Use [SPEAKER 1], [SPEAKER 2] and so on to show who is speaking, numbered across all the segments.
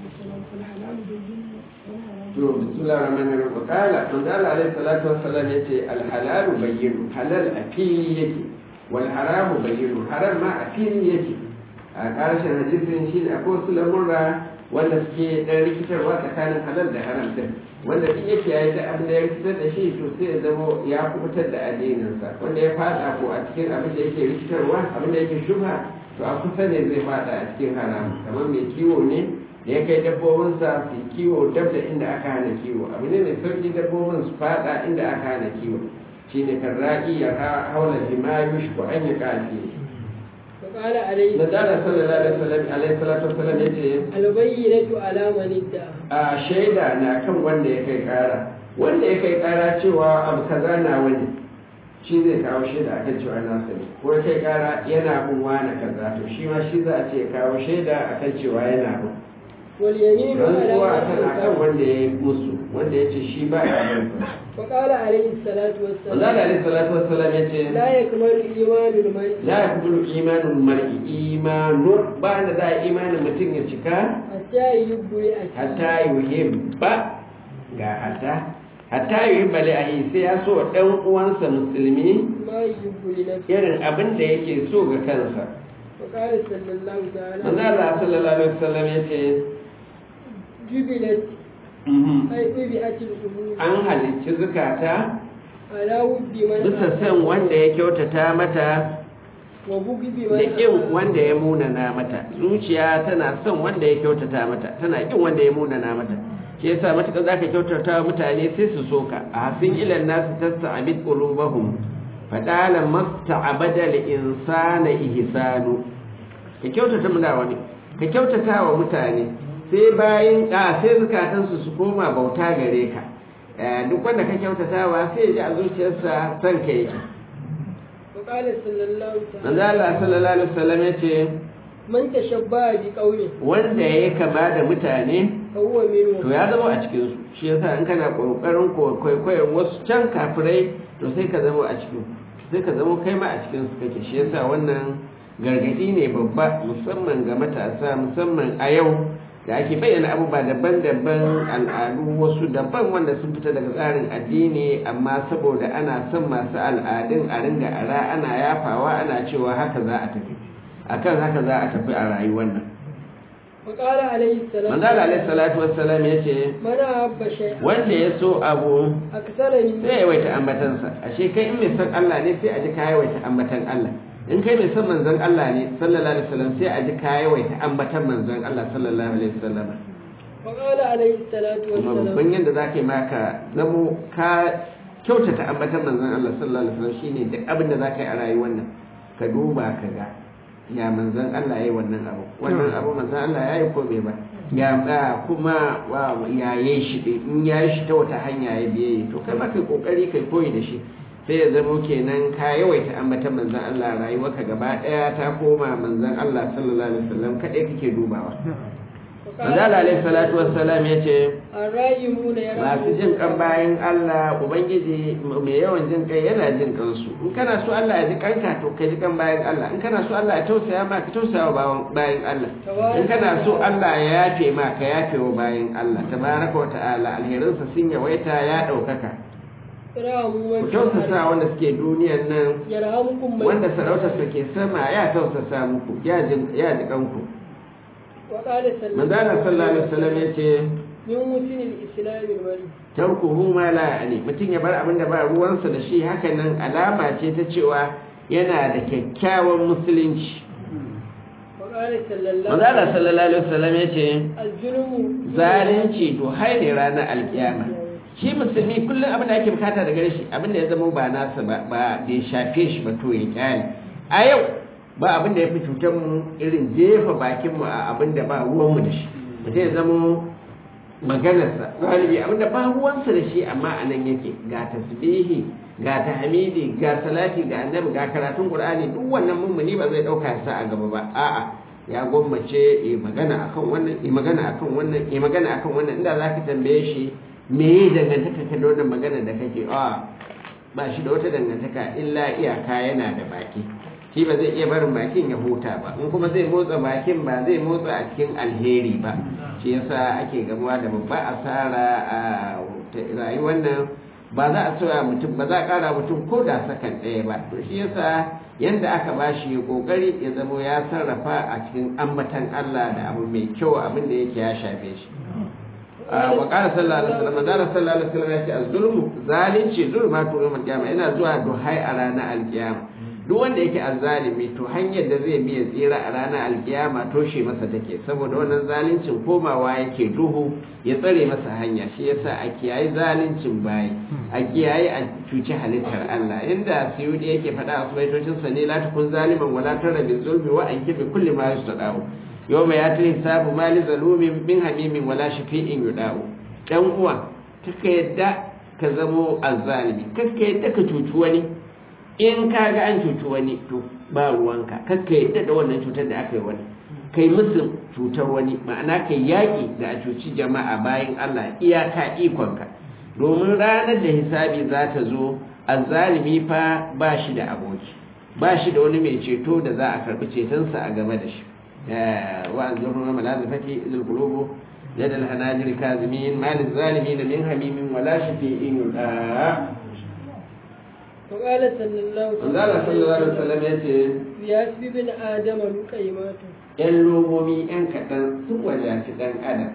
[SPEAKER 1] to bismillahir rahmanir rahim kala manzo Allah alaihi salatu wassalam yace al halalu bayyinu halal a fili yake wal haramu bayyinu haram ma a fili yake a karshen hadisin shi ne akwai wasu lamurra wanda suke dan rikitarwa tsakanin halal da haram din wanda duk yake yayi da abin da ya rikitar da shi to sai ya zama ya kubutar da addininsa wanda ya fada ko a cikin abin da yake rikitarwa abin da yake shubha to a kusa ne zai fada a cikin haram kamar mai kiwo ne da ya kai dabbobinsa su kiwo dab da inda aka hana kiwo abu ne mai sauki dabbobin su fada inda aka hana kiwo shi ne kan ra'i ya haula bima yushku an yi kafi
[SPEAKER 2] فقال عليه
[SPEAKER 1] da dala sallallahu alaihi wasallam alaihi salatu wasallam yace
[SPEAKER 2] البينة على من ادعى
[SPEAKER 1] a shaida na kan wanda ya kai kara wanda ya kai kara cewa abu kaza na wani shi zai kawo shaida akan cewa na sani ko ya kai kara yana bin wani kaza to shi ma shi za a ce kawo shaida akan cewa yana bin
[SPEAKER 2] واليمين على
[SPEAKER 1] rantsuwa
[SPEAKER 2] من
[SPEAKER 1] tana kan
[SPEAKER 2] أنكر
[SPEAKER 1] wanda ya yi musu wanda ya ce shi ba ya bin
[SPEAKER 2] فقال عليه الصلاة
[SPEAKER 1] Allah
[SPEAKER 2] والسلام
[SPEAKER 1] alaihi salatu wassalam ya ce
[SPEAKER 2] لا يكمل إيمان المرء
[SPEAKER 1] la yakbulu imanul mar'i imanu ba da za imanin mutum ya cika
[SPEAKER 2] حتى يحب لأخيه
[SPEAKER 1] hatta yuhibba ga hatta hatta yuhibba li ahi sai ya so dan uwansa musulmi
[SPEAKER 2] ما يحب لنفسه
[SPEAKER 1] irin abin da yake so ga kansa
[SPEAKER 2] وقال صلى الله تعالى
[SPEAKER 1] manzo Allah sallallahu alaihi wasallam ya ce
[SPEAKER 2] جبلت
[SPEAKER 1] mhm,
[SPEAKER 2] أي طبعت القلوب
[SPEAKER 1] an halicci zukata
[SPEAKER 2] على ود من
[SPEAKER 1] bisa san wanda ya kyautata mata
[SPEAKER 2] وبغض
[SPEAKER 1] da
[SPEAKER 2] من
[SPEAKER 1] ƙin
[SPEAKER 2] أساء.
[SPEAKER 1] wanda ya munana mata zuciya tana son wanda ya kyautata mata tana ƙin wanda ya munana mata shi yasa matuƙar zaka kyautata wa mutane sai su soka a hasin ilan nasu tasta'abid qulubahum fadala masta'abada al-insana ihsanu ka kyautata mu da wani ka kyautata wa mutane sai bayan a sai zukatansu su koma bauta gare ka Eh, duk wanda ka kyautatawa sai ya ji a zuciyarsa son ka yake
[SPEAKER 2] وقال صلى الله
[SPEAKER 1] manzo
[SPEAKER 2] تعالى
[SPEAKER 1] Allah sallallahu alaihi wasallam yace
[SPEAKER 2] من تشبه بقوم
[SPEAKER 1] wanda ya kama da mutane
[SPEAKER 2] فهو منهم
[SPEAKER 1] to ya zama a cikin su shi yasa in kana kokarin kwaikwayon wasu can kafirai to sai ka zama a cikin sai ka zama kai ma a cikin su kake shi yasa wannan gargadi ne babba musamman ga matasa musamman a yau da ake bayyana abubuwa daban-daban al'adu wasu daban wanda sun fita daga tsarin addini amma saboda ana son masu al'adun a ringa ara ana yafawa ana cewa haka za a tafi akan haka za a tafi a rayuwar nan
[SPEAKER 2] وقال عليه السلام
[SPEAKER 1] manzala alaihi salatu wassalam ya ce
[SPEAKER 2] من أحب شيئا
[SPEAKER 1] wanda ya so abu
[SPEAKER 2] أكثر من
[SPEAKER 1] sai ya yawaita ambatansa ashe kai in mai son Allah ne sai a ji ka yawaita ambatan Allah in kai mai son manzon Allah ne sallallahu alaihi wasallam sai a ji ka yawaita ambatan manzon Allah sallallahu alaihi wasallam
[SPEAKER 2] وقال عليه الصلاة
[SPEAKER 1] kuma
[SPEAKER 2] والسلام
[SPEAKER 1] babban yadda za ka yi maka zamo ka kyautata ambatan manzon Allah sallallahu alaihi wasallam shine duk abin da za ka yi a rayuwar nan ka duba ka ga ya manzon Allah ya yi wannan abu wannan abu manzon Allah ya yi ko bai ba ya ba kuma wa ya yi shi dai in ya yi shi ta wata hanya ya biye to kai ma kai kokari kai koyi da shi sai ya zamo kenan ka yawaita ambatan manzon Allah rayuwarka gaba daya ta koma manzon Allah sallallahu alaihi wasallam kadai kake dubawa manzon Allah alaihi salatu wassalam ya ce
[SPEAKER 2] الرايمون
[SPEAKER 1] masu jin kan bayan Allah Ubangiji mai yawan jin kai yana jin kansu in kana so Allah ya ji kanka to ka ji kan bayan Allah in kana so Allah ya tausaya ma ka tausaya wa bayan Allah in kana so Allah ya yafe ma ka yafe wa bayan Allah tabaraka wa ta'ala alherinsa sun yawaita ya daukaka
[SPEAKER 2] يرحموا
[SPEAKER 1] ku
[SPEAKER 2] من
[SPEAKER 1] tausasa wanda suke duniyar nan
[SPEAKER 2] يرحمكم من
[SPEAKER 1] wanda sarautarsa ke sama ya tausasa muku ya ji ya ji kanku
[SPEAKER 2] وقال صلى
[SPEAKER 1] manzana sallallahu alaihi wasallam yace
[SPEAKER 2] من مسن الإسلام المرء
[SPEAKER 1] tarkuhu ma la yani mutum ya bar abin da ba ruwansa da shi haka nan alama ce ta cewa yana da kyakkyawan musulunci
[SPEAKER 2] وقال صلى الله
[SPEAKER 1] manzala sallallahu alaihi wasallam ya ce
[SPEAKER 2] الظلم
[SPEAKER 1] zalunci to hai ne ranar alkiyama shi musulmi kullum abin da ake bukata daga shi abin da ya zama ba nasa ba ba bai shafe shi ba to ya kyale a yau ba abin da ya fi cutar mu irin jefa bakin mu a abin da ba ruwan mu da shi mutum ya zama maganarsa galibi abin da ba ruwansa da shi amma a nan yake ga tasbihi ga tahmidi ga salati ga annabi ga karatun qur'ani duk wannan mummuni ba zai dauka sa a gaba ba a'a ya gwammace yi magana akan wannan yi magana akan wannan yi magana akan wannan inda zaka tambaye shi me yi dangantaka ka da wannan magana da kake a ba shi da wata dangantaka illa iyaka yana da baki shi ba zai iya barin bakin ya huta ba in kuma zai motsa bakin ba zai motsa a cikin alheri ba shi yasa ake gamuwa da babba asara a rayuwar nan ba za a soya mutum ba za a kara mutum ko da sakan ɗaya ba to shi yasa yanda aka ba shi kokari ya zamo ya sarrafa a cikin ambatan Allah da abu mai kyau abin da yake ya shafe shi wa qala sallallahu alaihi wasallam da sallallahu alaihi wasallam ya ce az-zulmu zalunci zulmatu yawmal qiyamah yana zuwa duhai a ranar alkiyama duk wanda yake azzalimi to hanyar da zai biya tsira a ranar alkiyama toshe masa take saboda wannan zaluncin komawa yake duhu ya tsare masa hanya shi yasa a kiyayi zaluncin bayi a kiyayi a cuci halittar Allah inda suyudi yake faɗa a subaitocin sa ne la takun zaliman wala tara bil zulmi wa anki bi kulli ma yustadahu yawma yati hisabu mali zalumin min hamimin wala shafi'in yudahu dan uwa kaka yadda ka zamo azzalimi kaka yadda ka cuci wani in ka ga an cuci wani to ba ruwanka kakka yadda da wannan cutar da aka yi wani kai musu cutar wani ma'ana kai yaƙi da a cuci jama'a bayan Allah iyaka ikonka domin ranar da hisabi za ta zo azzalimi fa ba shi da aboki ba shi da wani mai ceto da za a karɓi cetonsa a game da shi wa an zurru na malazifati izul qulubu yad al hanajir kazimin mal zalimin min hamimin wala shafi'in yuda
[SPEAKER 2] وقال صلى الله
[SPEAKER 1] Allah sallallahu alaihi wasallam ya ce
[SPEAKER 2] ياسب بن آدم لقيمات
[SPEAKER 1] ‘yan lomomi ‘yan kaɗan sun wadaci ɗan adam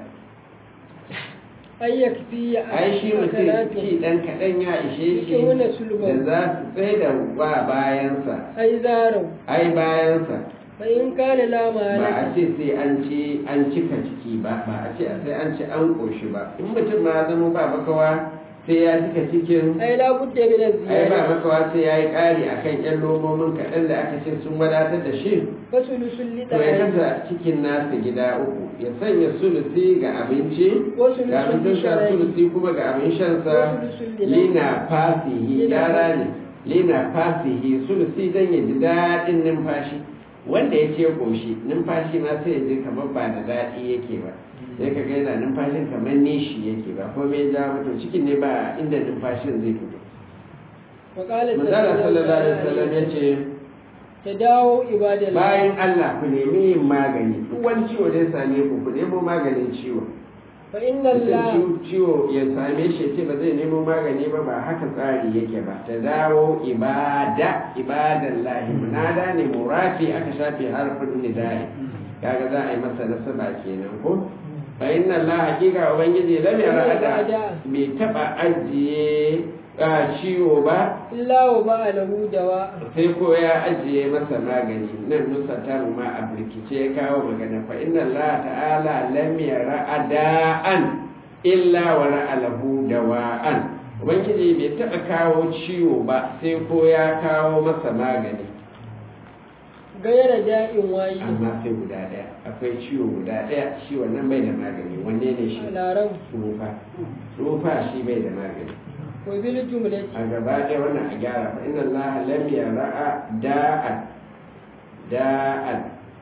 [SPEAKER 2] أن يكفي
[SPEAKER 1] ai shi mutum ci ɗan kaɗan ya ishe shi
[SPEAKER 2] Yake
[SPEAKER 1] da
[SPEAKER 2] wani sulba.
[SPEAKER 1] za su tsaye da ba bayansa
[SPEAKER 2] أي زاروا
[SPEAKER 1] ai bayansa
[SPEAKER 2] فإن كان لا
[SPEAKER 1] ba a
[SPEAKER 2] مالك
[SPEAKER 1] ce sai an ci an cika ciki ba ba a ce sai an ci an ƙoshi ba in mutum ma zama ba makawa sai ya cika cikin
[SPEAKER 2] أي لا بد من
[SPEAKER 1] ai ba
[SPEAKER 2] الزيادة
[SPEAKER 1] makawa sai ya yi ƙari akan ‘yan lomomin kaɗan da aka ce sun wadatar da shi
[SPEAKER 2] فثلث
[SPEAKER 1] to ya
[SPEAKER 2] لدعائه
[SPEAKER 1] kasa cikin nasa gida uku ya sanya sulusi ga abinci
[SPEAKER 2] وثلث
[SPEAKER 1] ga abincin sha
[SPEAKER 2] لشرائه
[SPEAKER 1] sulusi kuma ga abin shansa
[SPEAKER 2] وثلث لنفسه
[SPEAKER 1] lina fasihi
[SPEAKER 2] Lina
[SPEAKER 1] yara ne lina fasihi sulusi don ya ji daɗin numfashi wanda ya ce koshi numfashi ma sai ya ji kamar ba da daɗi yake ba sai ka ga yana numfashin kamar nishi yake ba ko me ja mutum cikin ne ba inda numfashin zai fito
[SPEAKER 2] وقال
[SPEAKER 1] manzala sallallahu alaihi wasallam ya ce
[SPEAKER 2] تداووا عباد الله
[SPEAKER 1] bayan Allah ku nemi yin magani duk wani ciwo da ya same ku ku nemo maganin ciwo
[SPEAKER 2] فإن
[SPEAKER 1] mutum
[SPEAKER 2] الله
[SPEAKER 1] ciwo- ciwo ya same shi ce ba zai nemo magani ba ba haka tsari yake ba ta dawo ibada ibadan lahi munada ne murafi aka shafe harfin nidai kaga za a yi masa nasaba kenan ko fa inna Allah hakika ubangiji lam yara da bai taba ajiye a ciwo ba
[SPEAKER 2] إلا وباء له دواء
[SPEAKER 1] sai ko ya ajiye masa magani nan nusa ta ma a birkice ya kawo magana fa inna Allah ta'ala lam yara ada'an illa wa ra'a lahu dawa'an ubangiji bai taɓa kawo ciwo ba sai ko ya kawo masa magani
[SPEAKER 2] غير داء واحد
[SPEAKER 1] amma sai guda ɗaya akwai ciwo guda ɗaya shi wannan bai da magani wanne ne shi
[SPEAKER 2] العرب
[SPEAKER 1] tsufa tsufa shi bai da magani
[SPEAKER 2] وبالجملة
[SPEAKER 1] a gaba ɗaya wannan a gyara fa inna allaha lam yara'a da'an da'an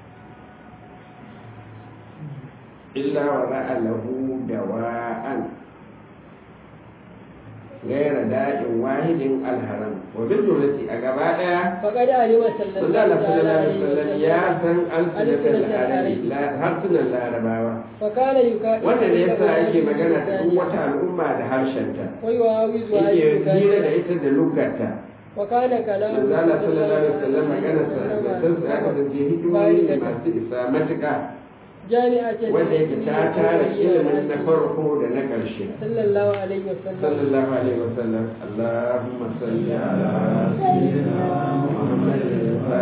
[SPEAKER 1] illa wa ra'a lahu dawa'an gaira da'in wahidin alharam wa bil jumlati a gaba ɗaya
[SPEAKER 2] فقد علم صلى
[SPEAKER 1] sallallahu
[SPEAKER 2] الله
[SPEAKER 1] alaihi
[SPEAKER 2] عليه
[SPEAKER 1] wasallam ya
[SPEAKER 2] وسلم
[SPEAKER 1] san alfinatul arabi la- harsunan larabawa
[SPEAKER 2] فكان يكاتب
[SPEAKER 1] wannan ne yasa ake magana da duk wata al'umma da harshenta
[SPEAKER 2] ويعاوز
[SPEAKER 1] yake hira da
[SPEAKER 2] عليه
[SPEAKER 1] ita da lugarta
[SPEAKER 2] وكان كلامه
[SPEAKER 1] manzo Allah sallallahu alaihi wasallam magana sa da san sa aka da hikimomi ne masu isa matuƙa
[SPEAKER 2] جامعة
[SPEAKER 1] wanda yake ta tara ilimin na farko da na ƙarshe
[SPEAKER 2] صلى الله عليه وسلم
[SPEAKER 1] sallallahu alaihi wasallam Allahumma salli ala sayyidina Muhammad